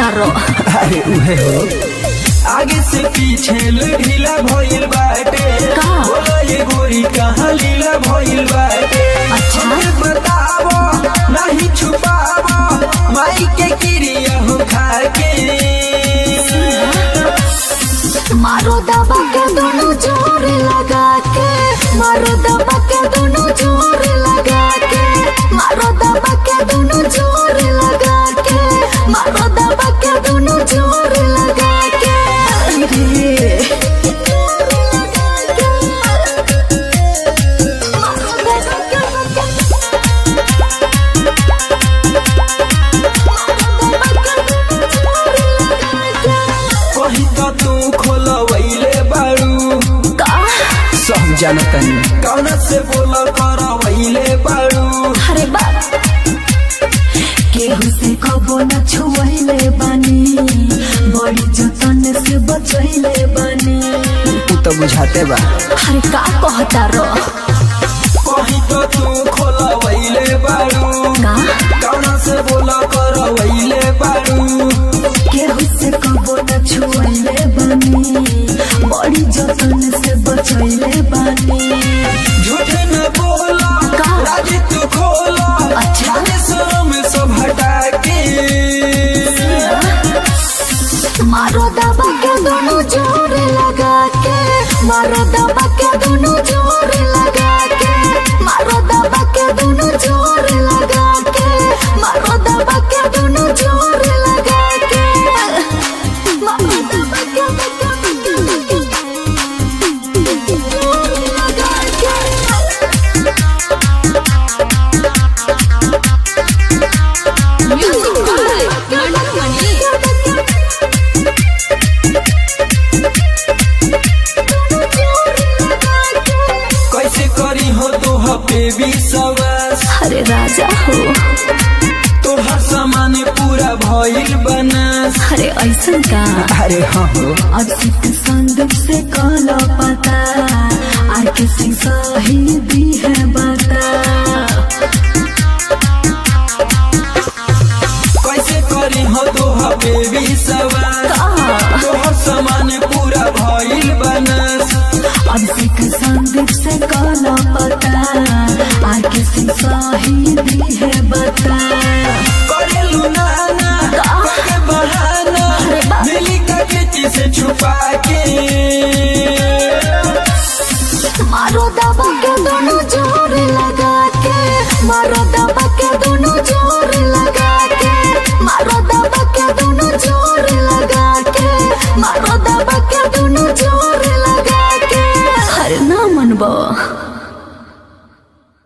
कहता रो अरे उहे हो आगे से पीछे ढीला भइल बाटे का? बोला ये गोरी कहाँ लीला भइल बाटे अच्छा। हमें बतावो नहीं छुपावो माई के क्रिया हो खाके मारो दबा के दोनों जोर लगा के मारो दबा के दोनों जोर लगा के मारो दबा के दोनों जोर लगा के मारो दबा के दोनों जोर लगा के रे मारो दबा के कहीं तो तू खोलवैले बारू का सब जानतनी कौन से बोल करवैले बारू अरे बाप केहू से कबो न छुआइले बानी बड़ी जतन से बचैले बानी तू तो बुझाते बा अरे का कहता रो कहीं तो तू खोलवैले बारू का कौन से बोल करवैले बारू केहू से कबो न छुआइले बानी बड़ी जतन से बचैले बानी झूठ न बोला का? राजी तू खोला अच्छा। जाने शर्म सब हटा के मारो दबा के दोनों जोर लगा के मारो दबा के दोनों जोर लगा के मारो दबा के दोनों जोर लगा के मारो दबा के दोनों जोर लगा के मारो दबा के जोर लगा कैसे करी हो तो बेबी सवास अरे राजा हो तोहर सामान पूरा भइल बनास अरे ऐसा का अरे हाँ हो अब सिख संदूक से काला पता आर के सिंह सही दी है बता कैसे करी हो तो बेबी सवास तोहर सामान पूरा भइल बनास अब सिख संदूक से काला पता आर के सिंह सही दी है बता